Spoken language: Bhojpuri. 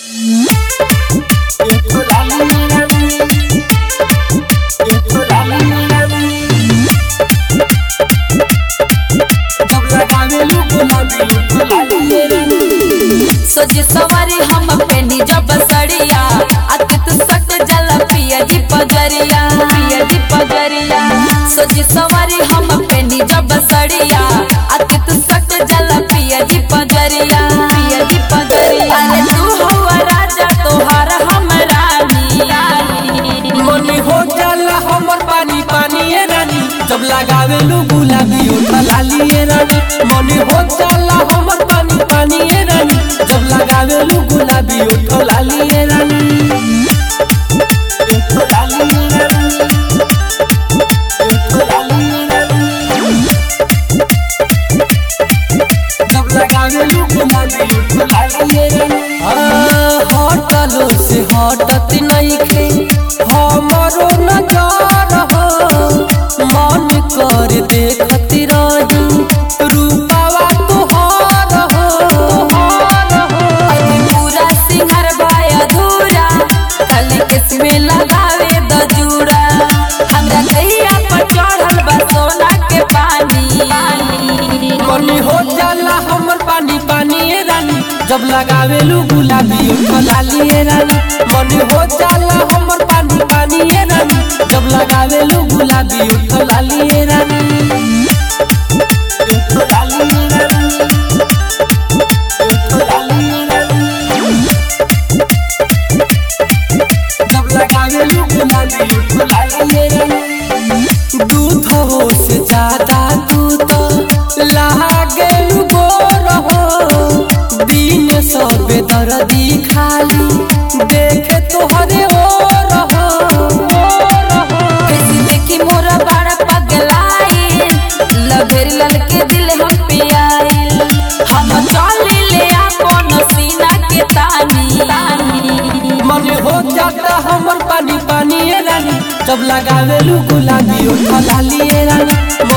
सोजी सवारी हम पेनी जब सड़िया आके तू सट जला पिया जी पजरिया पिया जी पजरिया सोजी सवारी हम पेनी जब सड़िया आके तू सट जला पिया जी पजरिया पिया जी पजरिया अरे तू हवा राजा तोहार हम रानी मनी हो जाला हमर पानी पानी ए रानी जब लगावे लू गुलाबी उठा लाली ए रानी मनी हो जाला हमर पानी पानी ए रानी जब लगावे लू गुलाबी उठा लाली ए रानी उठा लाली ए रानी। उठा लाली ए रानी। जब लगावे लू गुलाबी उठा लाली ए रानी। आ, हटलो से हटत नइखे हमरो नजर हो मन कर देखत रही रूपावा तोहर हो तोहर हो अभी पूरा सिंहर भाई अधूरा खाली किसमें लगावे द जूड़ा हमरा कहिया पर चढ़ल बा सोना के पानी मनी हो जाला हमर पानी पानी ए रानी जब लगावे लू गुलाबी उठा लाली ए रानी मनी हो जाला हमर पानी पानी ए रानी जब लगावे लू गुलाबी उठा लाली ए रानी उठा लाली ए रानी। उठा लाली ए रानी। जब लगावे लू गुलाबी उठा लाली ए रानी। दूध हो से ज्यादा दूध लागे गोर हो दिन सब दर्दी खाली देखे तोहरे ओर हो ओर हो कैसी देखी मोरा बड़ा पगलाई लभेर ललके दिल हम पे आइल हम चली ले अपन सीना के तानी मन हो जाता हमर पानी पानी ए रानी जब लगावे लू गुलाबी उठा लाली ए रानी